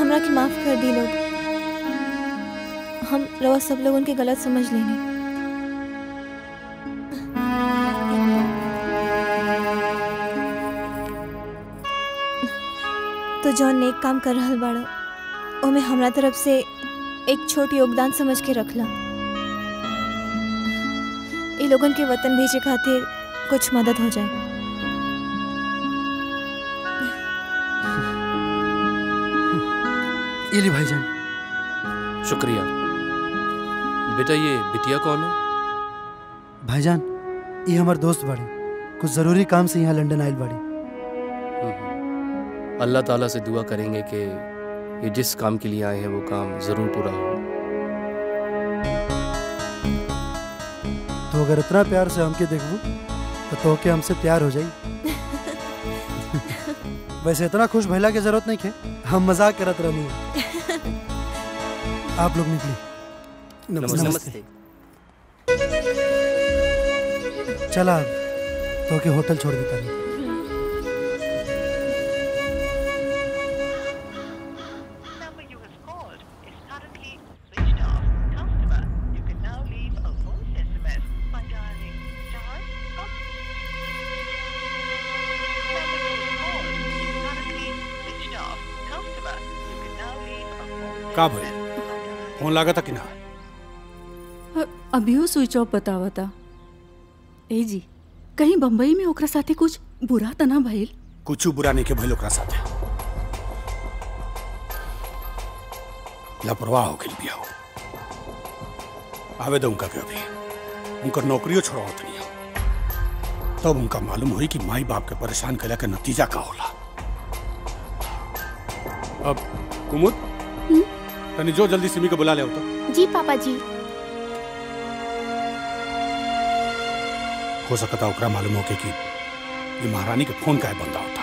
हमरा के माफ कर दी लोग हम रवा सब लोग उनके गलत समझ लेनी तो जौन नेक काम कर रहल बाड़ा ओमे हमरा तरफ से एक छोट योगदान समझ के रखला ये लोगन के वतन भेजे खातिर कुछ मदद हो जाए ये ली भाईजान शुक्रिया बेटा ये बिटिया कौन है भाईजान ये हमार दोस्त बाड़ी कुछ जरूरी काम से यहाँ लंदन आयल बाड़ी अल्लाह ताला से दुआ करेंगे कि ये जिस काम के लिए आए हैं वो काम ज़रूर पूरा हो तो अगर इतना प्यार से हमके देखबू तो तोहके हमसे प्यार हो जाई वैसे इतना खुश भइला की जरूरत नहीं है हम मजाक करत रहनी आप लोग निकली नमस्ते। नमस्ते। चला अब तो के होटल छोड़ देता नहीं का भइल फोन लागत कि ना अभियो स्विच ऑफ बतावता ए जी कहीं बम्बई में ओकरा साथे कुछ बुरा तना भइल कुछ बुरा नहीं के भइल ओकरा साथे लापरवाह हो गेल बिया हो आवे दो उनका के अभी उनकर नौकरियों छोड़ावत नहीं तब उनका मालूम हुई कि माई बाप के परेशान कैला के नतीजा का होला अब कुमुद तनी जो जल्दी सिमी को बुला ले तो जी पापा जी हो सकता ओकरा मालूम हो के कि ये महारानी के फोन काहे बंदा होता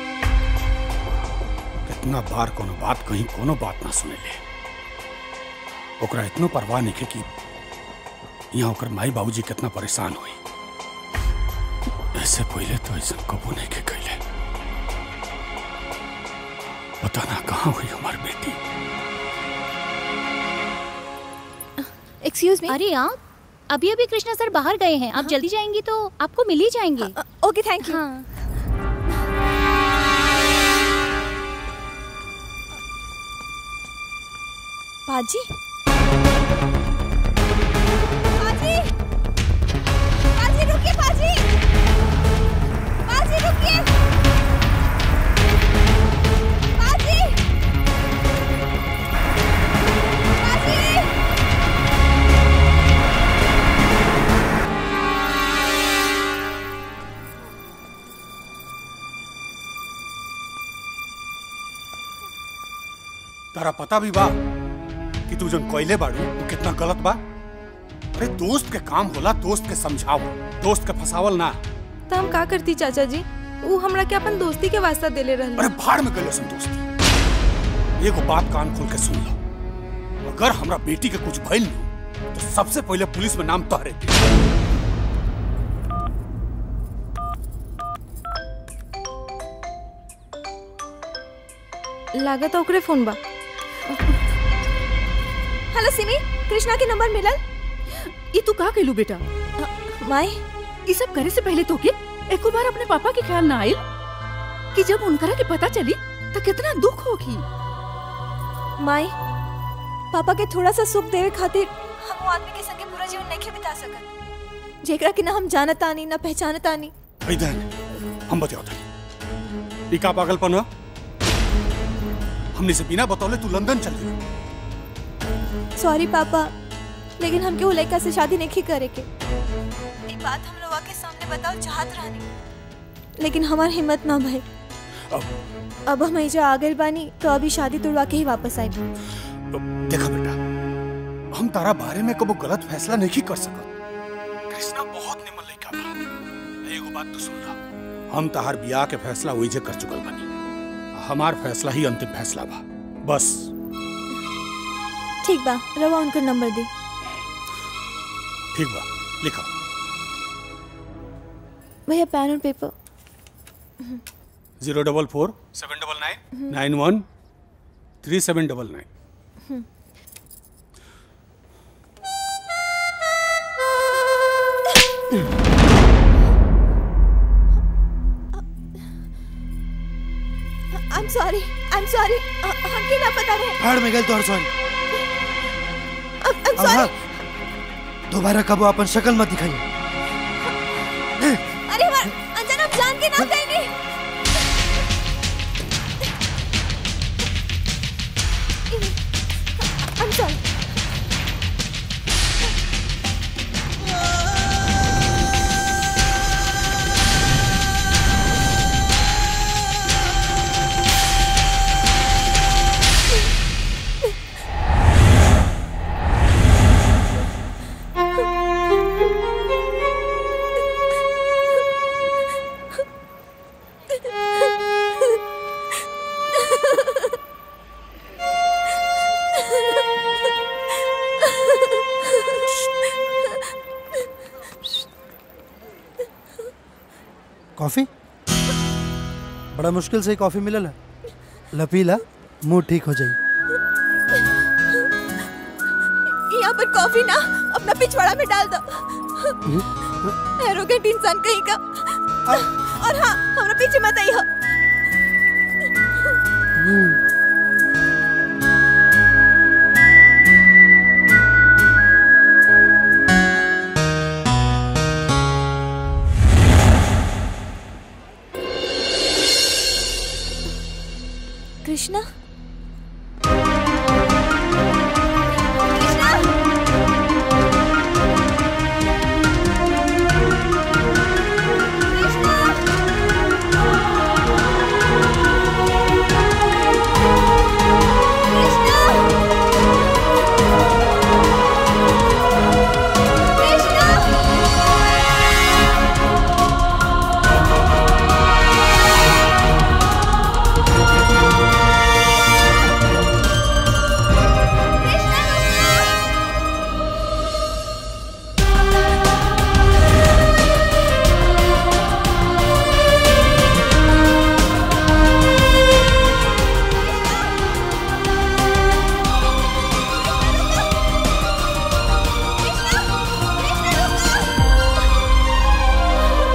कितना बार कोनो बात कहीं कोनो बात ना सुने ले ओकरा इतनो परवाह नहीं के कि यहाँ ओकर माई बाबूजी कितना परेशान हुई ऐसे पहले तो ऐसा कबू नहीं के कैले पता ना कहाँ हुई हमारी बेटी एक्सक्यूज मी अरे आप अभी अभी कृष्णा सर बाहर गए हैं आप जल्दी जाएंगी तो आपको मिल ही जाएंगे ओके थैंक यू हाँ पाजी पाजी पाजी रुकिए पाजी पाजी रुकिए पाजी पाजी तारा पता भी बा कि तू जन कोयले बाड़ू वो कितना गलत बा अरे दोस्त के काम होला दोस्त के समझाओ दोस्त के फसावल ना तो हम का करती चाचा जी वो हमरा के अपन दोस्ती के वास्ता देले रहले अरे भाड़ में गलो सुन दोस्ती एगो बात कान खोल के सुन लो अगर हमरा बेटी के कुछ भइल नहीं तो सबसे पहले पुलिस में नाम तोहरे दे लागत ओकरे फोन बा हेलो सिमी कृष्णा के नंबर मिलल ये तू का कहलू बेटा माई ये सब करे से पहले तो के एको बार अपने पापा के ख्याल ना आइल कि जब उनकरा के पता चली तो कितना दुख होगी माई पापा के थोड़ा सा सुख देवे खातिर हम वो आदमी के संगे पूरा जीवन नहीं बिता सकत जेकरा के ना हम जानत आनी ना पहचानत आनी इधर हम बताओ तनी ई का पागलपन हो हमने से बिना बतौले तू लंदन चल गई सॉरी पापा लेकिन हमके वो लड़का से शादी नहीं करे के ये बात हम लोग के सामने बताओ चाहत रहनी लेकिन हमार हिम्मत ना भई अब हम एजा आ गए बानी तो अभी शादी तुड़वा के ही वापस आए देखा बेटा हम तारा बारे में कबो गलत फैसला नहीं कर सकत कृष्णा बहुत निमन लड़का बा एगो बात तो सुन ला हम तहार बियाह के फैसला वही जे कर चुकल बनी हमार फैसला ही अंतिम फैसला बा बस ठीक बा रवा उनका नंबर दी ठीक बा लिखो भैया पेन और paper zero double four seven double nine nine one three seven double nine I am sorry I am sorry हमके ना पता रहे भाड़ में गए तोहर सॉरी आई एम अब हाँ, सॉरी दोबारा कबो अपन शक्ल मत दिखाइए अरे हमार अंजना आप जान के ना कहीं नहीं आई एम सॉरी कॉफी बड़ा मुश्किल से ही कॉफी मिलल है लपीला मुंह ठीक हो जाई यहाँ पर कॉफी ना अपना पिछवाड़ा में डाल दो एरोगेंट इंसान कहीं का और हाँ हमारा पीछे मत आई हो कृष्णा कृष्णा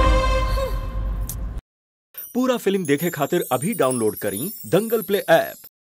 पूरा फिल्म देखे खातिर अभी डाउनलोड करी दंगल प्ले ऐप